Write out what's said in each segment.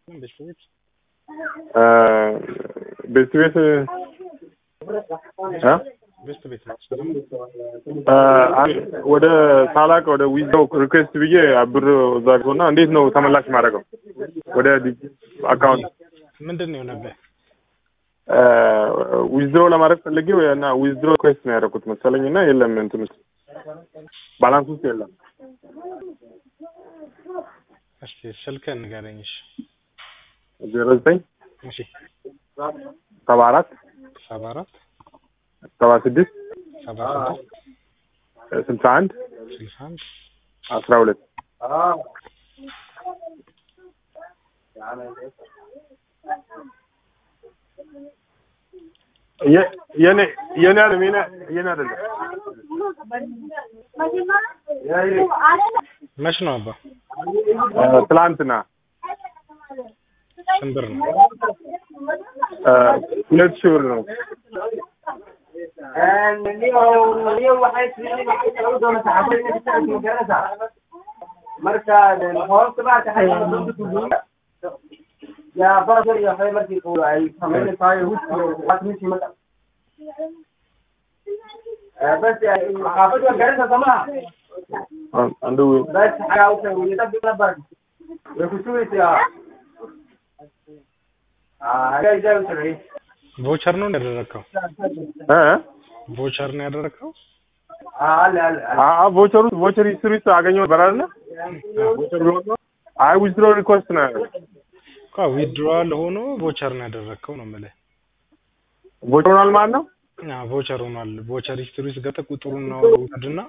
ቤት ቤት ቤት እ ቤት ቤት ነው። ወደ ሳላቅ ወደ ዊዝድሮው ሪኩዌስት ብዬ ብር እዛ እና እንዴት ነው ተመላሽ ማድረገው ወደ አካውንት ምንድን ነው የሆነብህ? ዊዝድሮ ለማድረግ ፈልጌ እና ዊዝድሮ ሪኩዌስት ነው ያደረኩት መሰለኝ እና የለም እንትን ውስጥ ባላንስ ውስጥ የለም። እስኪ ስልክህን ንገረኝ። እሺ ዜሮ ዘጠኝ እሺ ሰባ አራት ሰባ አራት ሰባ ስድስት ሰባ ስድስት ስልሳ አንድ ስልሳ አንድ አስራ ሁለት የኔ የኔ አይደለም የኔ የኔ አይደለም መች ነው አባ? ትላንትና ስንት ብር ነው? ሁለት ሺህ ብር ነው። አንዱ ቮቸር ነው ያደረግከው? እ ቮቸር ነው ያደረግከው? አ ቮቸሩ ቮቸር ሂስትሪ ውስጥ አገኘው ነበር አይደል? ቮቸር ብሎ ነው። አይ ዊዝድሮ ሪኩዌስት ነው ያለው። እኮ ዊድሮዋል ሆኖ ቮቸር ነው ያደረግከው ነው የምልህ። ቮቸር ሆኗል ማለት ነው። አዎ ቮቸር ሆኗል። ቮቸር ሂስትሪ ውስጥ ገብተህ ቁጥሩን ነው ውሰድና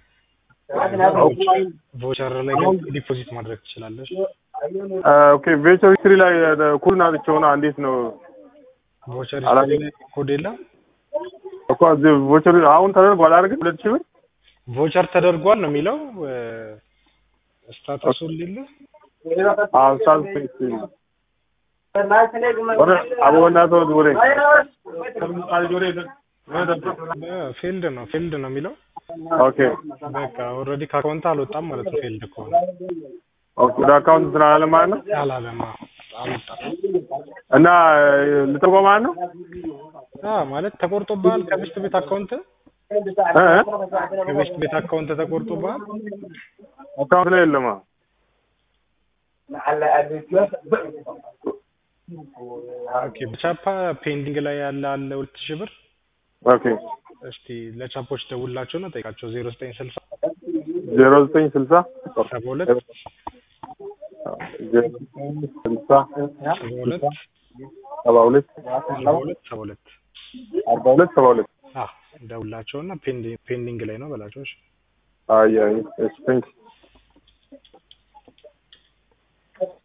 ቮቸር ላይ ገብተህ ዲፖዚት ማድረግ ትችላለህ። ኦኬ ቮቸር ሂስትሪ ላይ ኩልና ብቻ እንዴት ነው ቮቸር ሂስትሪ ላይ ኮድ የለም እኮ እዚህ ቮቸር አሁን ተደርጓል አይደል? ሁለት ሺህ ብር ቮቸር ተደርጓል ነው የሚለው ስታተሱን ሊል አዎ ሳልፍ ወረ አቦና ተው ወሬ ፊልድ ነው ፊልድ ነው የሚለው ኦኬ በቃ ኦልሬዲ ከአካውንት አልወጣም ማለት ነው። ፊልድ ከሆነ ኦኬ ወደ አካውንት ስላለ ማለት ነው አላለማ አልወጣም እና ልትርጎ ማለት ነው አ ማለት ተቆርጦብሃል ከቤስት ቤት አካውንት እ ከቤስት ቤት አካውንት ተቆርጦብሃል። አካውንት ላይ የለም። ኦኬ በቻፓ ፔንዲንግ ላይ ያለ አለ ሁለት ሺህ ብር ኦኬ እስቲ ለቻፖች ደውላቸው ነው ጠይቃቸው ዜሮ ዘጠኝ ስልሳ ዜሮ ዘጠኝ ስልሳ ሰባ ሁለት ዜሮ ዘጠኝ ስልሳ ሰባ ሁለት ሰባ ሁለት ሰባ ሁለት ሰባ ሁለት አርባ ሁለት ሰባ ሁለት አዎ ደውላቸውና ፔንዲንግ ፔንዲንግ ላይ ነው በላቸው። እሺ አይ አይ እሺ ቴንክ